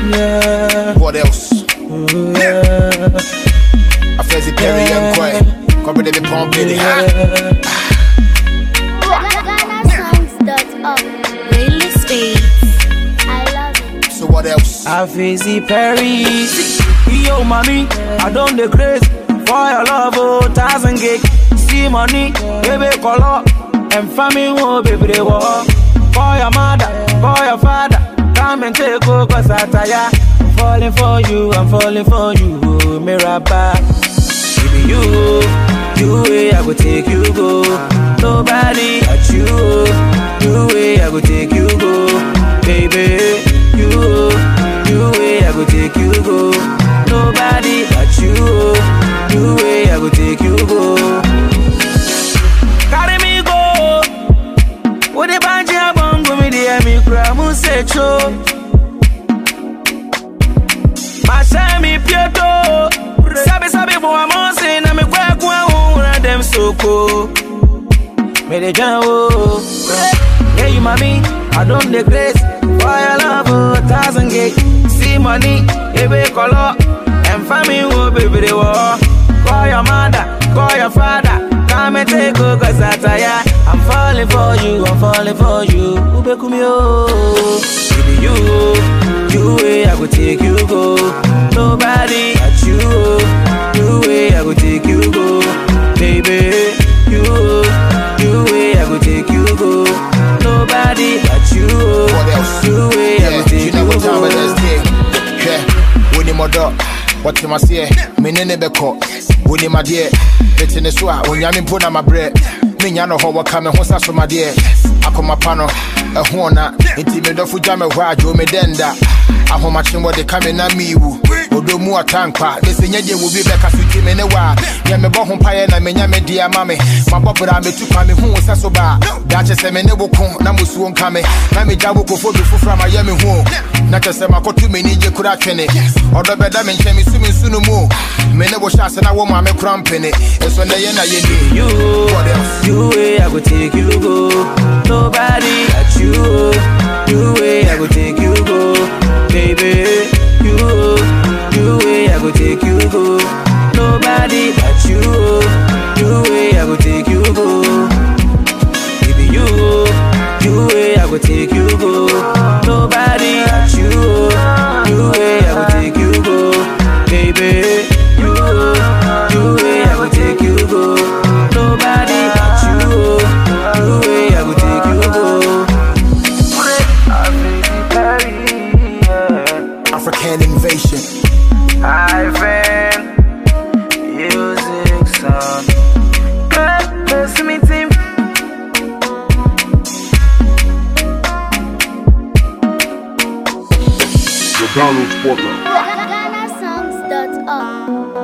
yeah, What else? ooh, yeah, I feel the Perry and Quay. Come with the pump in it. yeah. GhanaSongs.org. Playlist Beats. I love it. So what else? I face the Paris. Yo, mommy, I don't the craze for your love, oh, thousand gig. See money, baby, color, and family, oh, baby, they walk. For your mother, for your father, come and take over, cause I tire. I'm falling for you, I'm falling for you, oh, Mirabah. Baby, you, you way I go take you go. Nobody at you, you way I go take you go. Baby, you, you way I go take you go. Nobody at you, you way I go take you go. Carry me go. What the banji abongo me the me cry mu se cho. Mashami pieto Sabi sabi for a monse na me kwa kwa una dem soko Me de jawo Yeah you mommy I don't the grace For your love oh thousand gig See money Ebe color And family wo baby they war Call your mother Call your father Come and take over cause I tire I'm falling for you I'm falling for you Ube kumio Baby you You way I go take you go Nobody at you You way I go take you go Baby You You way I go take you go Nobody at you What else? You way I Yeah, go you take know you what time it go is, yeah. Yeah, when you dog, what you must say, me nene beko, when you my dear, it's in the swa, when yamin put on my bread. Me nya no ho waka me ho sa so my dear. Akoma pa no, e ho na, nti me dofo gya me hɔ a dwo me denda. Ahomakye wɔ de ka me na mi wu. Odo mu atankwa, de se nya de wo bi bɛka so ti me ne wa. Nya me bɔ ho pae na me nya me di ama me. Mabɔ bra me tu kwa me hu sa so ba. Da kyɛ sɛ me ne wo ko na mo suo nka me. Na me gya wo kofo bi foforo ma yɛ me hu. Na kyɛ sɛ makɔto me ni gye kura twene. Ɔdɔ bɛda me nkyɛn me su me nsu no mu. Me ne wo hyɛ ase na wo ma me kora mpene. Ɛso na yɛ na yɛ ni. you, What else? you way I go take you go. Nobody at you, you way I go take you go, baby. You, you way I go take you go. Nobody at you, you way I go take you go, baby. You, you way I go take you go. Nobody at you, you way I go take you go, baby. You, you way I go take you go. Nobody at you, you way I go take you go. African invasion. Ivan, music sound. Bless me, team. The Donald Porter. GhanaSongs.org.